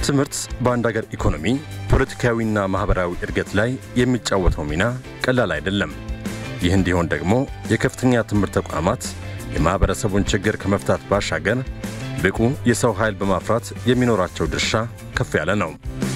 ትምህርት በአንድ ሀገር ኢኮኖሚ፣ ፖለቲካዊና ማኅበራዊ እድገት ላይ የሚጫወተው ሚና ቀላል አይደለም። ይህ እንዲሆን ደግሞ የከፍተኛ ትምህርት ተቋማት የማኅበረሰቡን ችግር ከመፍታት ባሻገር ብቁ የሰው ኃይል በማፍራት የሚኖራቸው ድርሻ ከፍ ያለ ነው።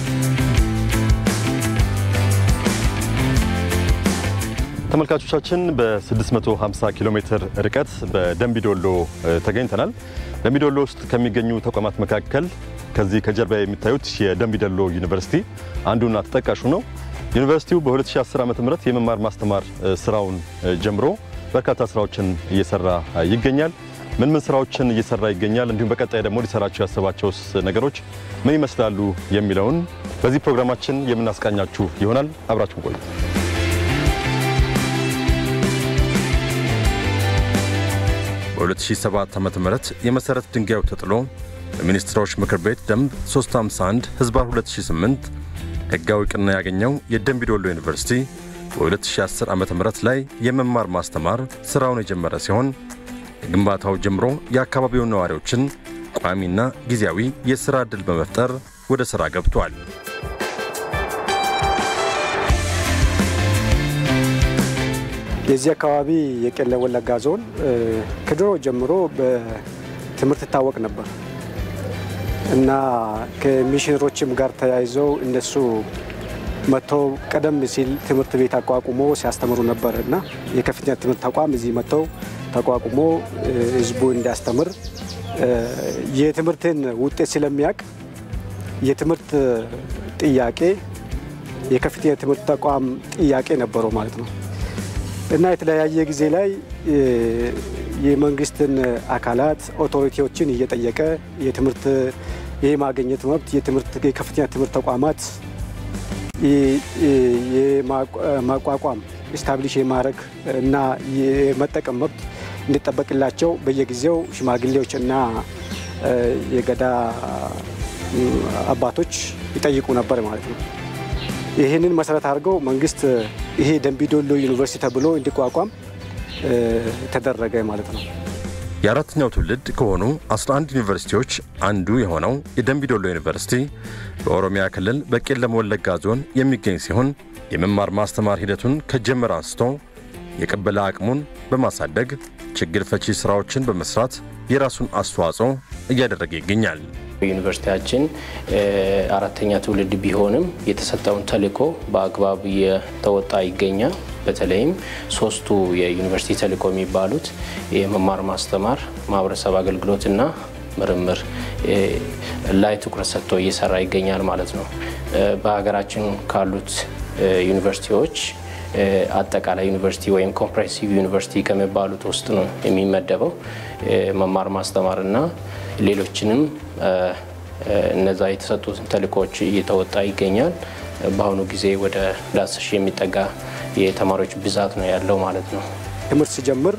ተመልካቾቻችን በ650 ኪሎ ሜትር ርቀት በደንቢዶሎ ተገኝተናል። ደንቢዶሎ ውስጥ ከሚገኙ ተቋማት መካከል ከዚህ ከጀርባ የሚታዩት የደንቢዶሎ ዩኒቨርሲቲ አንዱና ተጠቃሹ ነው። ዩኒቨርሲቲው በ2010 ዓ ም የመማር ማስተማር ስራውን ጀምሮ በርካታ ስራዎችን እየሰራ ይገኛል። ምን ምን ስራዎችን እየሰራ ይገኛል፣ እንዲሁም በቀጣይ ደግሞ ሊሰራቸው ያሰባቸው ነገሮች ምን ይመስላሉ የሚለውን በዚህ ፕሮግራማችን የምናስቃኛችሁ ይሆናል። አብራችሁን ቆዩ። በ2007 ዓ ም የመሠረት ድንጋዩ ተጥሎ በሚኒስትሮች ምክር ቤት ደንብ 351 ህዝባር 2008 ሕጋዊ ዕውቅና ያገኘው የደንቢዶሎ ዩኒቨርሲቲ በ2010 ዓ ም ላይ የመማር ማስተማር ሥራውን የጀመረ ሲሆን ግንባታው ጀምሮ የአካባቢውን ነዋሪዎችን ቋሚና ጊዜያዊ የሥራ ዕድል በመፍጠር ወደ ሥራ ገብቷል። የዚህ አካባቢ የቄለም ወለጋ ዞን ከድሮ ጀምሮ በትምህርት ይታወቅ ነበር እና ከሚሽነሮችም ጋር ተያይዘው እነሱ መጥተው ቀደም ሲል ትምህርት ቤት አቋቁሞ ሲያስተምሩ ነበር እና የከፍተኛ ትምህርት ተቋም እዚህ መጥተው ተቋቁሞ ህዝቡ እንዲያስተምር የትምህርትን ውጤት ስለሚያውቅ የትምህርት ጥያቄ የከፍተኛ ትምህርት ተቋም ጥያቄ ነበረው ማለት ነው እና የተለያየ ጊዜ ላይ የመንግስትን አካላት ኦቶሪቲዎችን እየጠየቀ የትምህርት የማግኘት መብት የትምህርት የከፍተኛ ትምህርት ተቋማት የማቋቋም ስታብሊሽ የማድረግ እና የመጠቀም መብት እንዲጠበቅላቸው በየጊዜው ሽማግሌዎች እና የገዳ አባቶች ይጠይቁ ነበር ማለት ነው። ይህንን መሰረት አድርገው መንግስት ይሄ ደንቢዶሎ ዩኒቨርሲቲ ተብሎ እንዲቋቋም ተደረገ ማለት ነው። የአራተኛው ትውልድ ከሆኑ 11 ዩኒቨርሲቲዎች አንዱ የሆነው የደንቢዶሎ ዩኒቨርሲቲ በኦሮሚያ ክልል በቄለም ወለጋ ዞን የሚገኝ ሲሆን የመማር ማስተማር ሂደቱን ከጀመረ አንስቶ የቅበላ አቅሙን በማሳደግ ችግር ፈቺ ስራዎችን በመስራት የራሱን አስተዋጽኦ እያደረገ ይገኛል። ዩኒቨርሲቲያችን አራተኛ ትውልድ ቢሆንም የተሰጠውን ተልዕኮ በአግባብ እየተወጣ ይገኛል። በተለይም ሶስቱ የዩኒቨርሲቲ ተልዕኮ የሚባሉት የመማር ማስተማር፣ ማህበረሰብ አገልግሎትና ምርምር ላይ ትኩረት ሰጥቶ እየሰራ ይገኛል ማለት ነው። በሀገራችን ካሉት ዩኒቨርሲቲዎች አጠቃላይ ዩኒቨርሲቲ ወይም ኮምፕሬሲቭ ዩኒቨርሲቲ ከሚባሉት ውስጥ ነው የሚመደበው። መማር ማስተማርና ሌሎችንም እነዛ የተሰጡትን ተልዕኮዎች እየተወጣ ይገኛል። በአሁኑ ጊዜ ወደ አስር ሺህ የሚጠጋ የተማሪዎች ብዛት ነው ያለው ማለት ነው። ትምህርት ሲጀምር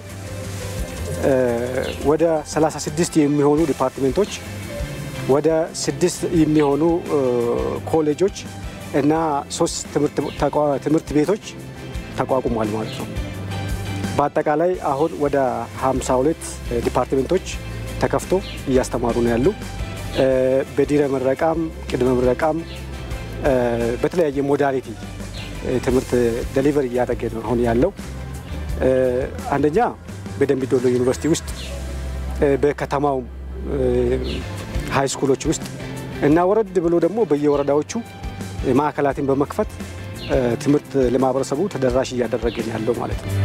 ወደ 36 የሚሆኑ ዲፓርትሜንቶች፣ ወደ ስድስት የሚሆኑ ኮሌጆች እና ሶስት ትምህርት ቤቶች ተቋቁሟል ማለት ነው። በአጠቃላይ አሁን ወደ 52 ዲፓርትሜንቶች ተከፍቶ እያስተማሩ ነው ያሉ። በድህረ ምረቃም ቅድመ ምረቃም በተለያየ ሞዳሊቲ ትምህርት ደሊቨር እያደረገ ነው አሁን ያለው። አንደኛ በደንቢዶሎ ዩኒቨርሲቲ ውስጥ በከተማው ሀይ ስኩሎች ውስጥ እና ወረድ ብሎ ደግሞ በየወረዳዎቹ ማዕከላትን በመክፈት ትምህርት ለማህበረሰቡ ተደራሽ እያደረገን ያለው ማለት ነው።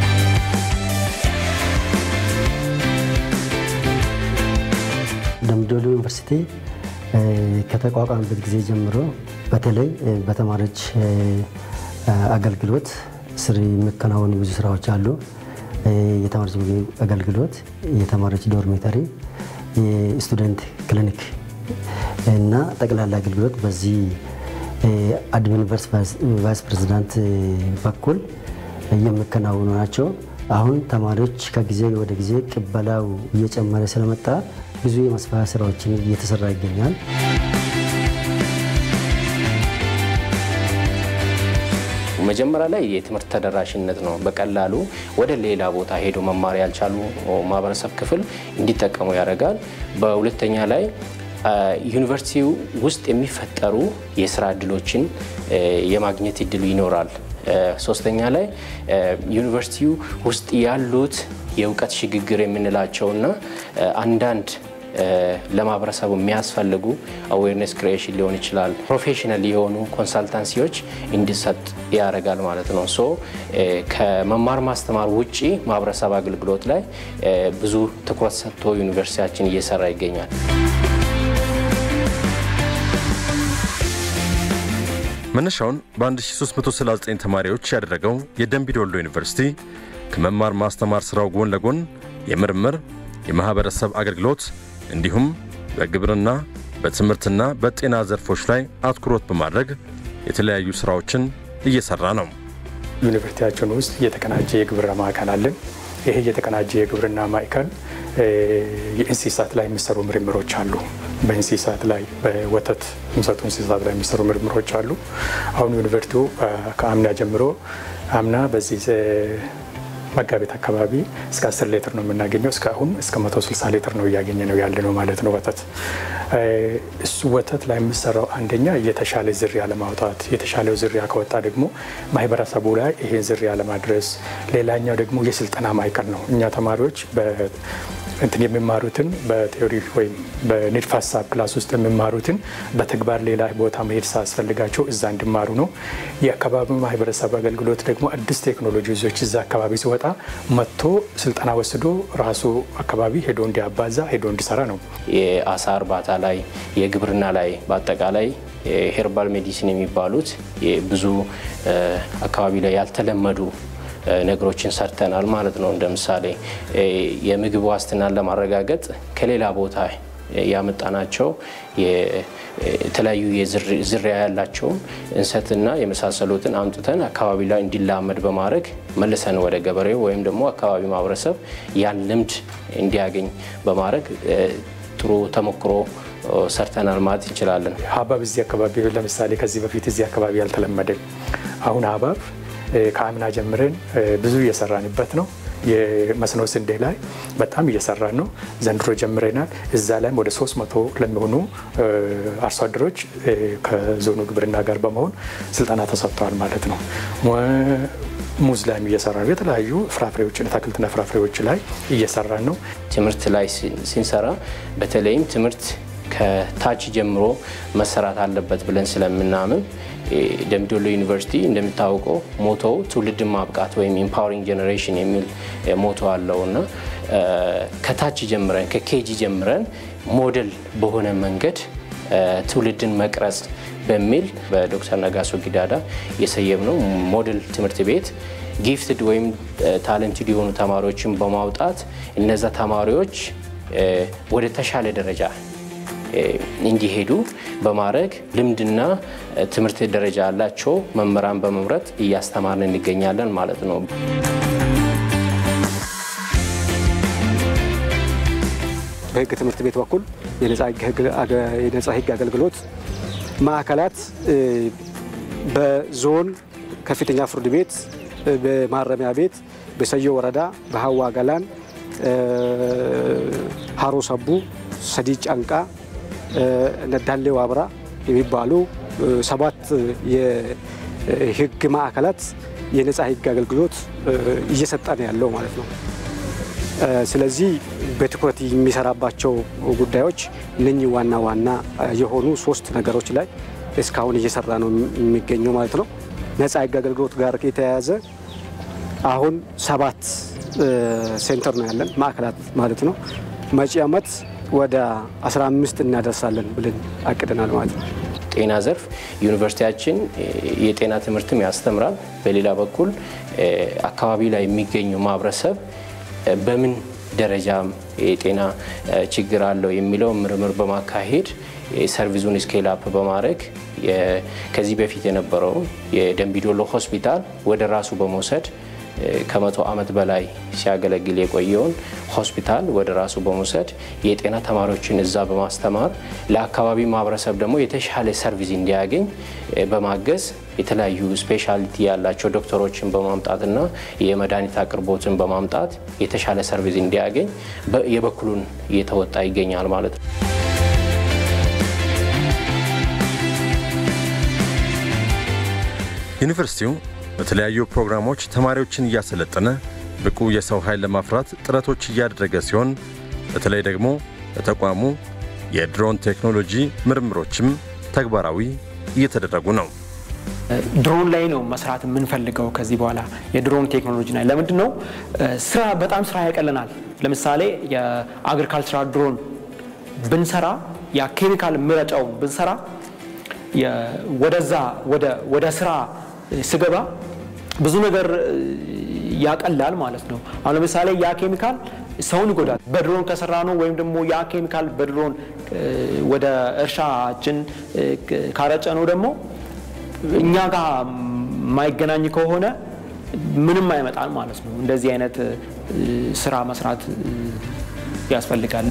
ደምቢዶሎ ዩኒቨርሲቲ ከተቋቋመበት ጊዜ ጀምሮ በተለይ በተማሪዎች አገልግሎት ስር የሚከናወኑ ብዙ ስራዎች አሉ። የተማሪዎች ምግብ አገልግሎት፣ የተማሪዎች ዶርሜተሪ፣ የስቱደንት ክሊኒክ እና ጠቅላላ አገልግሎት በዚህ አድሚን ቫይስ ፕሬዚዳንት በኩል የሚከናወኑ ናቸው። አሁን ተማሪዎች ከጊዜ ወደ ጊዜ ቅበላው እየጨመረ ስለመጣ ብዙ የማስፋፊያ ስራዎችን እየተሰራ ይገኛል። መጀመሪያ ላይ የትምህርት ተደራሽነት ነው። በቀላሉ ወደ ሌላ ቦታ ሄዶ መማር ያልቻሉ ማህበረሰብ ክፍል እንዲጠቀሙ ያደርጋል። በሁለተኛ ላይ ዩኒቨርሲቲው ውስጥ የሚፈጠሩ የስራ እድሎችን የማግኘት እድሉ ይኖራል። ሶስተኛ ላይ ዩኒቨርሲቲው ውስጥ ያሉት የእውቀት ሽግግር የምንላቸውና አንዳንድ ለማህበረሰቡ የሚያስፈልጉ አዌርነስ ክሪኤሽን ሊሆን ይችላል። ፕሮፌሽናል የሆኑ ኮንሳልታንሲዎች እንዲሰጥ ያደርጋል ማለት ነው። ሶ ከመማር ማስተማር ውጪ ማህበረሰብ አገልግሎት ላይ ብዙ ትኩረት ሰጥቶ ዩኒቨርሲቲያችን እየሰራ ይገኛል። መነሻውን በ1339 ተማሪዎች ያደረገው የደንቢ ዶሎ ዩኒቨርሲቲ ከመማር ማስተማር ሥራው ጎን ለጎን የምርምር፣ የማኅበረሰብ አገልግሎት እንዲሁም በግብርና በትምህርትና በጤና ዘርፎች ላይ አትኩሮት በማድረግ የተለያዩ ሥራዎችን እየሠራ ነው። ዩኒቨርሲቲያችን ውስጥ የተቀናጀ የግብርና ማዕከል አለን። ይሄ የተቀናጀ የግብርና ማዕከል የእንስሳት ላይ የሚሰሩ ምርምሮች አሉ። በእንስሳት ላይ በወተት የሚሰጡ እንስሳት ላይ የሚሰሩ ምርምሮች አሉ። አሁን ዩኒቨርሲቲው ከአምና ጀምሮ አምና በዚህ መጋቢት አካባቢ እስከ 10 ሊትር ነው የምናገኘው። እስካሁን እስከ 160 ሊትር ነው እያገኘ ነው ያለ ነው ማለት ነው ወተት። እሱ ወተት ላይ የሚሰራው አንደኛ የተሻለ ዝርያ ለማውጣት የተሻለው ዝርያ ከወጣ ደግሞ ማህበረሰቡ ላይ ይሄን ዝርያ ለማድረስ፣ ሌላኛው ደግሞ የስልጠና ማዕከል ነው። እኛ ተማሪዎች እንትን የሚማሩትን በቴዎሪ ወይም በንድፈ ሀሳብ ክላስ ውስጥ የሚማሩትን በተግባር ሌላ ቦታ መሄድ ሳያስፈልጋቸው እዛ እንዲማሩ ነው። የአካባቢ ማህበረሰብ አገልግሎት ደግሞ አዲስ ቴክኖሎጂ ይዞች እዛ አካባቢ ሲወጣ መጥቶ ስልጠና ወስዶ ራሱ አካባቢ ሄዶ እንዲያባዛ ሄዶ እንዲሰራ ነው። የአሳ እርባታ ላይ፣ የግብርና ላይ በአጠቃላይ ሄርባል ሜዲሲን የሚባሉት ብዙ አካባቢ ላይ ያልተለመዱ ነገሮችን ሰርተናል ማለት ነው። እንደ ምሳሌ የምግብ ዋስትናን ለማረጋገጥ ከሌላ ቦታ ያመጣናቸው የተለያዩ ዝርያ ያላቸውን እንሰትና የመሳሰሉትን አምጥተን አካባቢ ላይ እንዲላመድ በማድረግ መልሰን ወደ ገበሬው ወይም ደግሞ አካባቢ ማህበረሰብ ያን ልምድ እንዲያገኝ በማድረግ ጥሩ ተሞክሮ ሰርተናል ማለት እንችላለን። ሀባብ እዚህ አካባቢ ለምሳሌ ከዚህ በፊት እዚህ አካባቢ ያልተለመደ አሁን ሀባብ ከአምና ጀምረን ብዙ እየሰራንበት ነው። የመስኖ ስንዴ ላይ በጣም እየሰራን ነው። ዘንድሮ ጀምረናል። እዛ ላይም ወደ 300 ለሚሆኑ አርሶ አደሮች ከዞኑ ግብርና ጋር በመሆን ስልጠና ተሰጥተዋል ማለት ነው። ሙዝ ላይም እየሰራ ነው። የተለያዩ ፍራፍሬዎችን አትክልትና ፍራፍሬዎች ላይ እየሰራን ነው። ትምህርት ላይ ስንሰራ በተለይም ትምህርት ከታች ጀምሮ መሰራት አለበት ብለን ስለምናምን ደምቢ ዶሎ ዩኒቨርሲቲ እንደሚታወቀው ሞቶው ትውልድን ማብቃት ወይም ኢምፓወሪንግ ጄኔሬሽን የሚል ሞቶ አለው እና ከታች ጀምረን ከኬጂ ጀምረን ሞዴል በሆነ መንገድ ትውልድን መቅረጽ በሚል በዶክተር ነጋሶ ጊዳዳ የሰየምነው ሞዴል ትምህርት ቤት ጊፍትድ ወይም ታለንትድ የሆኑ ተማሪዎችን በማውጣት እነዛ ተማሪዎች ወደ ተሻለ ደረጃ እንዲሄዱ በማድረግ ልምድና ትምህርት ደረጃ ያላቸው መምህራን በመምረጥ እያስተማርን እንገኛለን ማለት ነው። በሕግ ትምህርት ቤት በኩል የነጻ ሕግ አገልግሎት ማዕከላት በዞን ከፍተኛ ፍርድ ቤት፣ በማረሚያ ቤት፣ በሰዮ ወረዳ፣ በሀዋ ገላን፣ ሀሮ ሰቡ፣ ሰዲ ጫንቃ ነዳሌ ዋብራ የሚባሉ ሰባት የህግ ማዕከላት የነጻ ህግ አገልግሎት እየሰጠ ነው ያለው ማለት ነው። ስለዚህ በትኩረት የሚሰራባቸው ጉዳዮች እነኚህ ዋና ዋና የሆኑ ሶስት ነገሮች ላይ እስካሁን እየሰራ ነው የሚገኘው ማለት ነው። ነጻ ህግ አገልግሎት ጋር የተያያዘ አሁን ሰባት ሴንተር ነው ያለን ማዕከላት ማለት ነው። መጪ ዓመት ወደ 15 እናደርሳለን ብለን አቅደናል ማለት ነው። ጤና ዘርፍ ዩኒቨርሲቲያችን የጤና ትምህርትም ያስተምራል። በሌላ በኩል አካባቢ ላይ የሚገኘው ማህበረሰብ በምን ደረጃ የጤና ችግር አለው የሚለው ምርምር በማካሄድ ሰርቪሱን ስኬል አፕ በማድረግ ከዚህ በፊት የነበረውን የደንቢዶሎ ሆስፒታል ወደ ራሱ በመውሰድ ከመቶ ዓመት በላይ ሲያገለግል የቆየውን ሆስፒታል ወደ ራሱ በመውሰድ የጤና ተማሪዎችን እዛ በማስተማር ለአካባቢ ማህበረሰብ ደግሞ የተሻለ ሰርቪስ እንዲያገኝ በማገዝ የተለያዩ ስፔሻሊቲ ያላቸው ዶክተሮችን በማምጣትና የመድኃኒት አቅርቦትን በማምጣት የተሻለ ሰርቪስ እንዲያገኝ የበኩሉን እየተወጣ ይገኛል ማለት ነው። ዩኒቨርሲቲው በተለያዩ ፕሮግራሞች ተማሪዎችን እያሰለጠነ ብቁ የሰው ኃይል ለማፍራት ጥረቶች እያደረገ ሲሆን በተለይ ደግሞ በተቋሙ የድሮን ቴክኖሎጂ ምርምሮችም ተግባራዊ እየተደረጉ ነው። ድሮን ላይ ነው መስራት የምንፈልገው ከዚህ በኋላ የድሮን ቴክኖሎጂ ላይ ለምንድን ነው ስራ በጣም ስራ ያቀለናል። ለምሳሌ የአግሪካልቸራል ድሮን ብንሰራ ያ ኬሚካል ምረጫውን ብንሰራ ወደዛ ወደ ስራ ስገባ ብዙ ነገር ያቀላል ማለት ነው። አሁን ለምሳሌ ያ ኬሚካል ሰውን ይጎዳል። በድሮን ከሰራ ነው ወይም ደግሞ ያ ኬሚካል በድሮን ወደ እርሻችን ካረጨ ነው ደግሞ እኛ ጋር የማይገናኝ ከሆነ ምንም አይመጣል ማለት ነው። እንደዚህ አይነት ስራ መስራት ያስፈልጋል።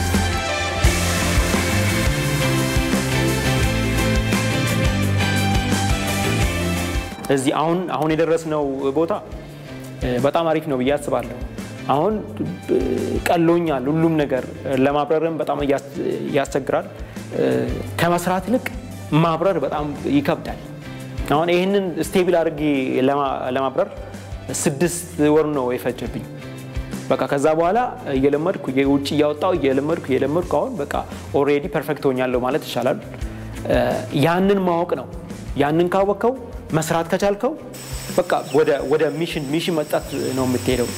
እዚህ አሁን አሁን የደረስነው ቦታ በጣም አሪፍ ነው ብዬ አስባለሁ። አሁን ቀሎኛል። ሁሉም ነገር ለማብረርም በጣም ያስቸግራል። ከመስራት ይልቅ ማብረር በጣም ይከብዳል። አሁን ይህንን ስቴብል አድርጌ ለማብረር ስድስት ወር ነው የፈጀብኝ። በቃ ከዛ በኋላ እየለመድኩ ውጭ እያወጣው እየለመድኩ እየለመድኩ አሁን በቃ ኦልሬዲ ፐርፌክት ሆኛለሁ ማለት ይቻላል። ያንን ማወቅ ነው። ያንን ካወቅከው መስራት ከቻልከው በቃ ወደ ሚሽን ሚሽን መጣት ነው የምትሄደው።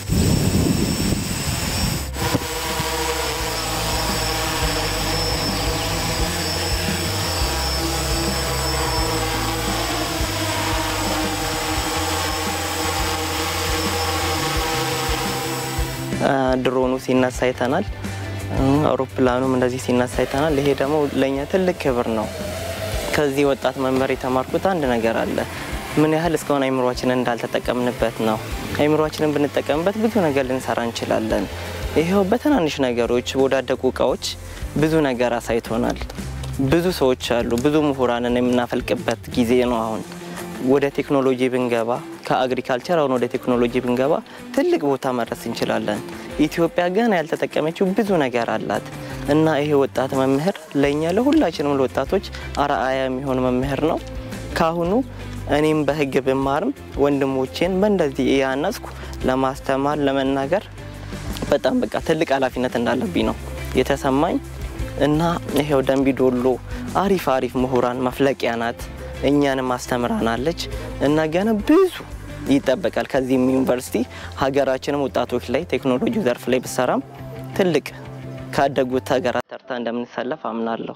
ድሮኑ ሲነሳ አይተናል። አውሮፕላኑም እንደዚህ ሲነሳ አይተናል። ይሄ ደግሞ ለእኛ ትልቅ ክብር ነው። ከዚህ ወጣት መምህር የተማርኩት አንድ ነገር አለ። ምን ያህል እስካሁን አይምሯችንን እንዳልተጠቀምንበት ነው። አይምሯችንን ብንጠቀምበት ብዙ ነገር ልንሰራ እንችላለን። ይኸው በትናንሽ ነገሮች በወዳደቁ እቃዎች ብዙ ነገር አሳይቶናል። ብዙ ሰዎች አሉ። ብዙ ምሁራንን የምናፈልቅበት ጊዜ ነው አሁን ወደ ቴክኖሎጂ ብንገባ ከአግሪካልቸር አሁን ወደ ቴክኖሎጂ ብንገባ ትልቅ ቦታ መድረስ እንችላለን። ኢትዮጵያ ግን ያልተጠቀመችው ብዙ ነገር አላት እና ይሄ ወጣት መምህር ለእኛ ለሁላችንም ለወጣቶች አርአያ የሚሆን መምህር ነው። ካሁኑ እኔም በሕግ ብማርም ወንድሞቼን በእንደዚህ እያነጽኩ ለማስተማር ለመናገር በጣም በቃ ትልቅ ኃላፊነት እንዳለብኝ ነው የተሰማኝ እና ይሄው ደንቢ ዶሎ አሪፍ አሪፍ ምሁራን መፍለቂያ ናት። እኛንም አስተምራናለች እና ገና ብዙ ይጠበቃል። ከዚህም ዩኒቨርሲቲ ሀገራችንም ወጣቶች ላይ ቴክኖሎጂ ዘርፍ ላይ ብሰራም ትልቅ ካደጉት ሀገራት ተርታ እንደምንሰለፍ አምናለሁ።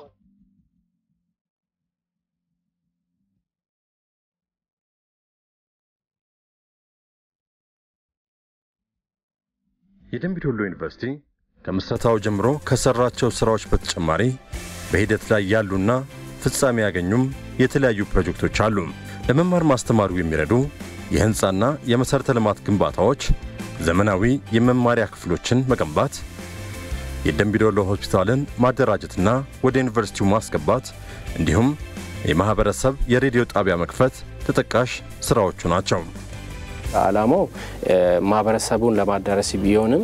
የደምቢ ዶሎ ዩኒቨርሲቲ ከምስረታው ጀምሮ ከሰራቸው ስራዎች በተጨማሪ በሂደት ላይ ያሉና ፍጻሜ ያገኙም የተለያዩ ፕሮጀክቶች አሉ። ለመማር ማስተማሩ የሚረዱ የህንፃና የመሠረተ ልማት ግንባታዎች፣ ዘመናዊ የመማሪያ ክፍሎችን መገንባት፣ የደምቢ ዶሎ ሆስፒታልን ማደራጀትና ወደ ዩኒቨርሲቲው ማስገባት እንዲሁም የማኅበረሰብ የሬዲዮ ጣቢያ መክፈት ተጠቃሽ ሥራዎቹ ናቸው። ዓላማው ማህበረሰቡን ለማዳረስ ቢሆንም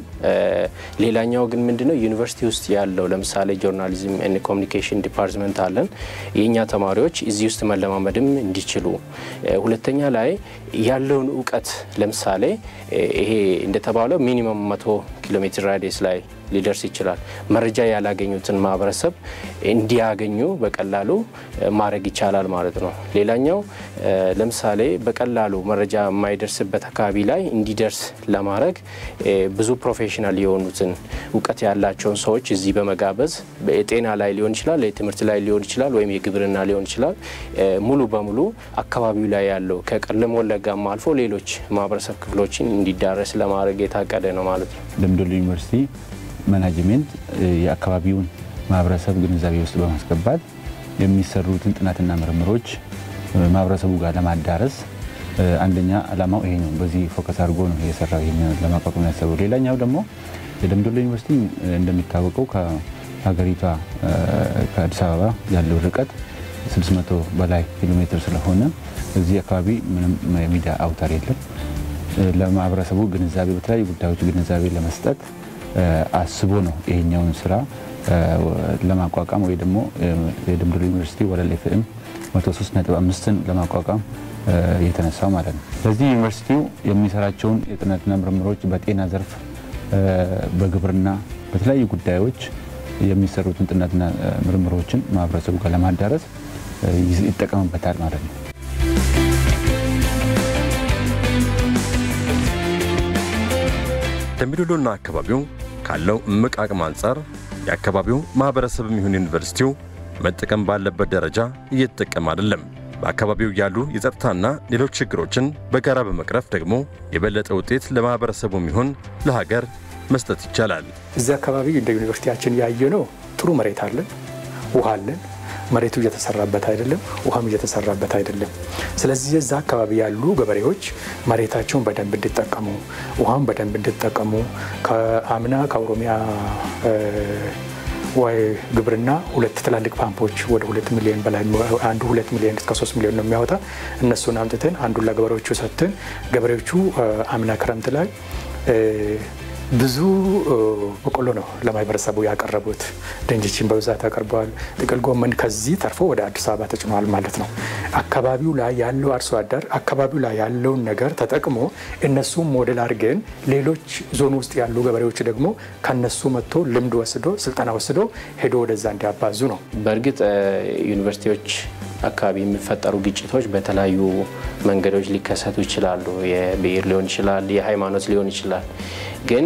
ሌላኛው ግን ምንድነው ዩኒቨርሲቲ ውስጥ ያለው ለምሳሌ ጆርናሊዝም ኤንድ ኮሚኒኬሽን ዲፓርትመንት አለን። የእኛ ተማሪዎች እዚህ ውስጥ መለማመድም እንዲችሉ፣ ሁለተኛ ላይ ያለውን እውቀት ለምሳሌ ይሄ እንደተባለው ሚኒመም መቶ ኪሎ ሜትር ራዲየስ ላይ ሊደርስ ይችላል። መረጃ ያላገኙትን ማህበረሰብ እንዲያገኙ በቀላሉ ማድረግ ይቻላል ማለት ነው። ሌላኛው ለምሳሌ በቀላሉ መረጃ የማይደርስበት አካባቢ ላይ እንዲደርስ ለማድረግ ብዙ ፕሮፌሽናል የሆኑትን እውቀት ያላቸውን ሰዎች እዚህ በመጋበዝ የጤና ላይ ሊሆን ይችላል፣ የትምህርት ላይ ሊሆን ይችላል፣ ወይም የግብርና ሊሆን ይችላል። ሙሉ በሙሉ አካባቢው ላይ ያለው ከቄለም ወለጋም አልፎ ሌሎች ማህበረሰብ ክፍሎችን እንዲዳረስ ለማድረግ የታቀደ ነው ማለት ነው። ደምቢ ዶሎ ዩኒቨርሲቲ ማናጅሜንት የአካባቢውን ማህበረሰብ ግንዛቤ ውስጥ በማስገባት የሚሰሩትን ጥናትና ምርምሮች ማህበረሰቡ ጋር ለማዳረስ አንደኛ ዓላማው ይሄ ነው። በዚህ ፎከስ አድርጎ ነው የሰራው ይሄን ለማቋቋም ያሰበው። ሌላኛው ደግሞ የደምቢ ዶሎ ዩኒቨርሲቲ እንደሚታወቀው ከሀገሪቷ ከአዲስ አበባ ያለው ርቀት 600 በላይ ኪሎ ሜትር ስለሆነ እዚህ አካባቢ ምንም የሚዲያ አውታር የለም። ለማህበረሰቡ ግንዛቤ በተለያዩ ጉዳዮች ግንዛቤ ለመስጠት አስቦ ነው ይሄኛውን ስራ ለማቋቋም ወይ ደግሞ የደምቢ ዶሎ ዩኒቨርሲቲ ወለል ኤፍኤም 103.5ን ለማቋቋም የተነሳው ማለት ነው። ስለዚህ ዩኒቨርሲቲው የሚሰራቸውን የጥናትና ምርምሮች በጤና ዘርፍ፣ በግብርና፣ በተለያዩ ጉዳዮች የሚሰሩትን ጥናትና ምርምሮችን ማህበረሰቡ ጋር ለማዳረስ ይጠቀምበታል ማለት ነው። ደምቢዶሎና አካባቢው ካለው እምቅ አቅም አንጻር የአካባቢው ማህበረሰብም ይሁን ዩኒቨርሲቲው መጠቀም ባለበት ደረጃ እየተጠቀም አይደለም። በአካባቢው ያሉ የጸጥታና ሌሎች ችግሮችን በጋራ በመቅረፍ ደግሞ የበለጠ ውጤት ለማህበረሰቡም ይሁን ለሀገር መስጠት ይቻላል። እዚህ አካባቢ እንደ ዩኒቨርሲቲያችን ያየነው ጥሩ መሬት አለን፣ ውሃ አለን። መሬቱ እየተሰራበት አይደለም፣ ውሃም እየተሰራበት አይደለም። ስለዚህ እዛ አካባቢ ያሉ ገበሬዎች መሬታቸውን በደንብ እንዲጠቀሙ፣ ውሃም በደንብ እንዲጠቀሙ ከአምና ከኦሮሚያ ወይ ግብርና ሁለት ትላልቅ ፓምፖች ወደ ሁለት ሚሊዮን በላይ አንዱ ሁለት ሚሊዮን እስከ ሶስት ሚሊዮን ነው የሚያወጣ እነሱን አምጥተን አንዱን ለገበሬዎቹ ሰጥተን ገበሬዎቹ አምና ክረምት ላይ ብዙ በቆሎ ነው ለማህበረሰቡ ያቀረቡት። ድንችን በብዛት አቅርበዋል። ጥቅል ጎመን ከዚህ ተርፎ ወደ አዲስ አበባ ተጭኗል ማለት ነው። አካባቢው ላይ ያለው አርሶ አደር አካባቢው ላይ ያለውን ነገር ተጠቅሞ እነሱም ሞዴል አድርገን ሌሎች ዞን ውስጥ ያሉ ገበሬዎች ደግሞ ከነሱ መጥቶ ልምድ ወስዶ ስልጠና ወስዶ ሄዶ ወደዛ እንዲያባዙ ነው። በእርግጥ ዩኒቨርሲቲዎች አካባቢ የሚፈጠሩ ግጭቶች በተለያዩ መንገዶች ሊከሰቱ ይችላሉ። የብሔር ሊሆን ይችላል፣ የሃይማኖት ሊሆን ይችላል። ግን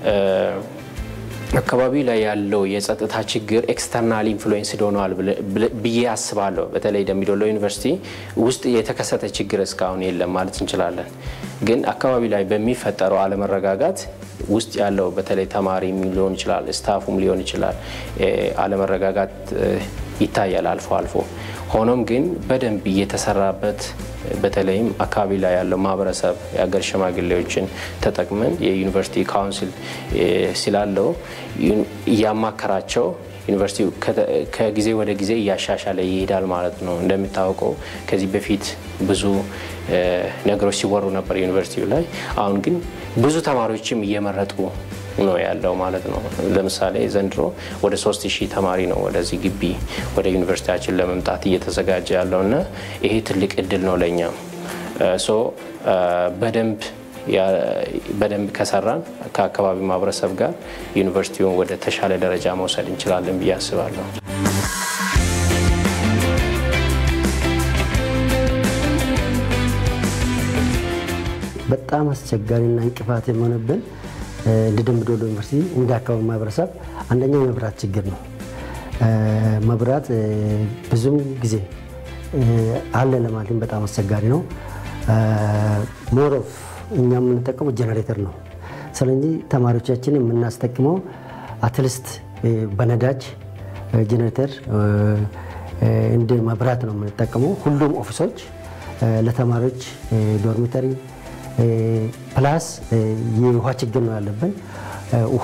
አካባቢ ላይ ያለው የጸጥታ ችግር ኤክስተርናል ኢንፍሉዌንስ ሆነዋል ብዬ አስባለሁ። በተለይ ደምቢዶሎ ዩኒቨርሲቲ ውስጥ የተከሰተ ችግር እስካሁን የለም ማለት እንችላለን። ግን አካባቢ ላይ በሚፈጠረው አለመረጋጋት ውስጥ ያለው በተለይ ተማሪም ሊሆን ይችላል፣ ስታፉም ሊሆን ይችላል፣ አለመረጋጋት ይታያል አልፎ አልፎ። ሆኖም ግን በደንብ እየተሰራበት በተለይም አካባቢ ላይ ያለው ማህበረሰብ የሀገር ሽማግሌዎችን ተጠቅመን የዩኒቨርሲቲ ካውንስል ስላለው እያማከራቸው ዩኒቨርሲቲው ከጊዜ ወደ ጊዜ እያሻሻለ ይሄዳል ማለት ነው። እንደሚታወቀው ከዚህ በፊት ብዙ ነገሮች ሲወሩ ነበር ዩኒቨርሲቲው ላይ። አሁን ግን ብዙ ተማሪዎችም እየመረጡ ነው ያለው ማለት ነው። ለምሳሌ ዘንድሮ ወደ ሶስት ሺህ ተማሪ ነው ወደዚህ ግቢ ወደ ዩኒቨርሲቲያችን ለመምጣት እየተዘጋጀ ያለው እና ይሄ ትልቅ እድል ነው ለእኛም ሶ በደንብ በደንብ ከሰራን ከአካባቢ ማህበረሰብ ጋር ዩኒቨርሲቲውን ወደ ተሻለ ደረጃ መውሰድ እንችላለን ብዬ አስባለሁ። በጣም አስቸጋሪና እንቅፋት የሆነብን እንደ ደምቢዶሎ ዩኒቨርሲቲ እንደ አካባቢ ማህበረሰብ አንደኛው የመብራት ችግር ነው። መብራት ብዙም ጊዜ አለ ለማለትም በጣም አስቸጋሪ ነው። ሞሮፍ እኛ የምንጠቀመው ጀነሬተር ነው። ስለዚህ ተማሪዎቻችን የምናስጠቅመው አትሊስት በነዳጅ ጀነሬተር እንደ መብራት ነው የምንጠቀመው። ሁሉም ኦፊሶች ለተማሪዎች ዶርሚተሪ ፕላስ የውሃ ችግር ነው ያለብን። ውሃ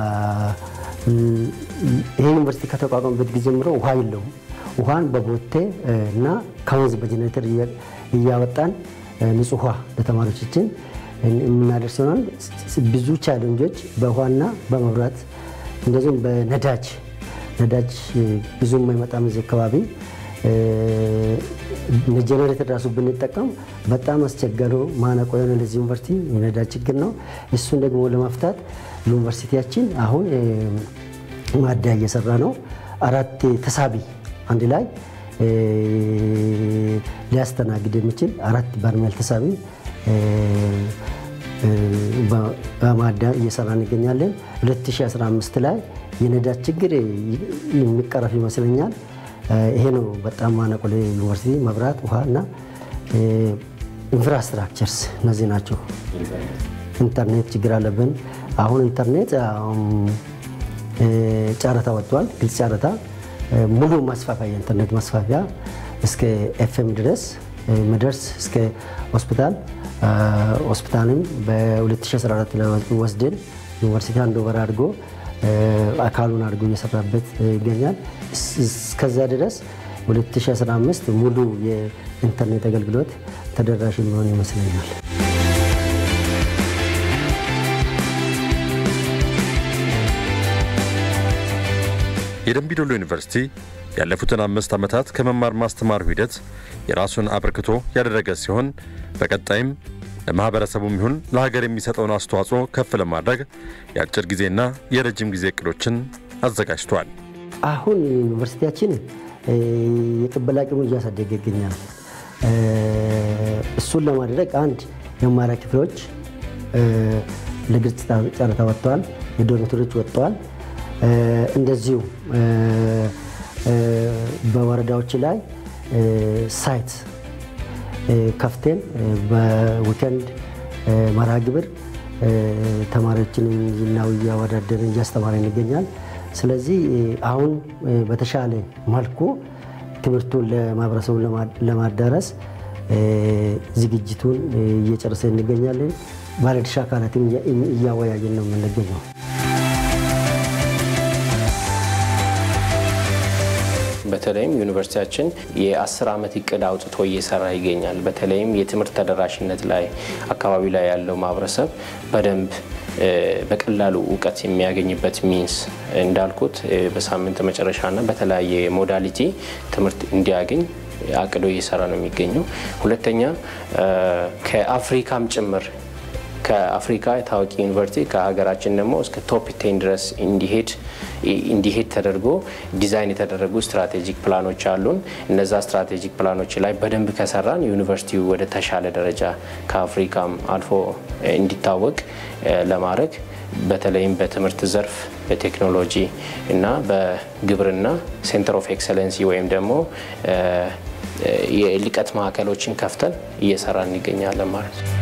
ይህ ዩኒቨርሲቲ ከተቋቋመበት ጊዜ ጀምሮ ውሃ የለውም። ውሃን በቦቴ እና ከወንዝ በጀኔሬተር እያወጣን ንጹህ ውሃ ለተማሪዎቻችን የምናደርስ ይሆናል። ብዙ ቻሌንጆች በውሃና በመብራት እንደዚሁም በነዳጅ ነዳጅ ብዙም አይመጣም እዚህ አካባቢ ጀኔሬተር ራሱ ብንጠቀም በጣም አስቸጋሪ ማነቆ የሆነ ለዚህ ዩኒቨርሲቲ የነዳጅ ችግር ነው። እሱን ደግሞ ለመፍታት ዩኒቨርሲቲያችን አሁን ማደያ እየሰራ ነው። አራት ተሳቢ አንድ ላይ ሊያስተናግድ የሚችል አራት በርሜል ተሳቢ በማደያ እየሰራ እንገኛለን። 2015 ላይ የነዳጅ ችግር የሚቀረፍ ይመስለኛል። ይሄ ነው በጣም ማነቆ ለዩኒቨርሲቲ መብራት፣ ውሃ እና ኢንፍራስትራክቸርስ እነዚህ ናቸው። ኢንተርኔት ችግር አለብን። አሁን ኢንተርኔት ጨረታ ወጥቷል፣ ግልጽ ጨረታ ሙሉ ማስፋፊያ የኢንተርኔት ማስፋፊያ እስከ ኤፍኤም ድረስ መደርስ እስከ ሆስፒታል ሆስፒታልም በ2014 ወስደን ዩኒቨርሲቲ አንድ ወር አድርጎ አካሉን አድርጎ እየሰራበት ይገኛል። እስከዛ ድረስ 2015 ሙሉ የኢንተርኔት አገልግሎት ተደራሽ የሚሆን ይመስለኛል። የደምቢዶሎ ዩኒቨርሲቲ ያለፉትን አምስት ዓመታት ከመማር ማስተማሩ ሂደት የራሱን አበርክቶ ያደረገ ሲሆን በቀጣይም ለማኅበረሰቡም ይሁን ለሀገር የሚሰጠውን አስተዋጽኦ ከፍ ለማድረግ የአጭር ጊዜና የረጅም ጊዜ እቅዶችን አዘጋጅቷል። አሁን ዩኒቨርሲቲያችን የቅበላ አቅሙን እያሳደገ ይገኛል። እሱን ለማድረግ አንድ የመማሪያ ክፍሎች ለግልጽ ጨረታ ወጥተዋል። የዶርሚተሪዎች ወጥተዋል። እንደዚሁ በወረዳዎች ላይ ሳይት ከፍቴን በዊከንድ መርሃ ግብር ተማሪዎችን ነው እያወዳደርን እያስተማረን ይገኛል። ስለዚህ አሁን በተሻለ መልኩ ትምህርቱን ለማህበረሰቡ ለማዳረስ ዝግጅቱን እየጨረሰ እንገኛለን። ባለድርሻ አካላትም እያወያየን ነው የምንገኘው። በተለይም ዩኒቨርሲቲያችን የአስር ዓመት እቅድ አውጥቶ እየሰራ ይገኛል። በተለይም የትምህርት ተደራሽነት ላይ አካባቢ ላይ ያለው ማህበረሰብ በደንብ በቀላሉ እውቀት የሚያገኝበት ሚንስ እንዳልኩት በሳምንት መጨረሻና በተለያየ ሞዳሊቲ ትምህርት እንዲያገኝ አቅዶ እየሰራ ነው የሚገኘው። ሁለተኛ ከአፍሪካም ጭምር ከአፍሪካ ታዋቂ ዩኒቨርሲቲ ከሀገራችን ደግሞ እስከ ቶፕ ቴን ድረስ እንዲሄድ እንዲሄድ ተደርጎ ዲዛይን የተደረጉ ስትራቴጂክ ፕላኖች አሉን። እነዛ ስትራቴጂክ ፕላኖች ላይ በደንብ ከሰራን ዩኒቨርሲቲው ወደ ተሻለ ደረጃ ከአፍሪካም አልፎ እንዲታወቅ ለማድረግ በተለይም በትምህርት ዘርፍ በቴክኖሎጂ እና በግብርና ሴንተር ኦፍ ኤክሰለንሲ ወይም ደግሞ የልቀት ማዕከሎችን ከፍተን እየሰራ እንገኛለን ማለት ነው።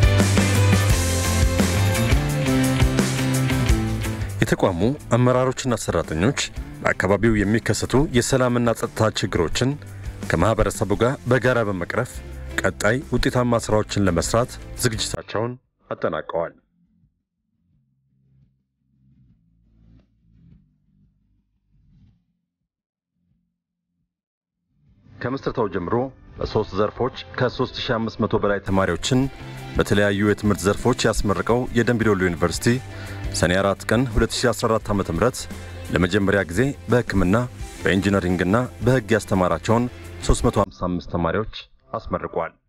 የተቋሙ አመራሮችና ሰራተኞች በአካባቢው የሚከሰቱ የሰላምና ጸጥታ ችግሮችን ከማህበረሰቡ ጋር በጋራ በመቅረፍ ቀጣይ ውጤታማ ስራዎችን ለመስራት ዝግጅታቸውን አጠናቀዋል። ከምስረታው ጀምሮ በሶስት ዘርፎች ከ3500 በላይ ተማሪዎችን በተለያዩ የትምህርት ዘርፎች ያስመረቀው የደምቢዶሎ ዩኒቨርሲቲ ሰኔ 4 ቀን 2014 ዓ.ም ለመጀመሪያ ጊዜ በሕክምና በኢንጂነሪንግና በሕግ ያስተማራቸውን 355 ተማሪዎች አስመርቋል።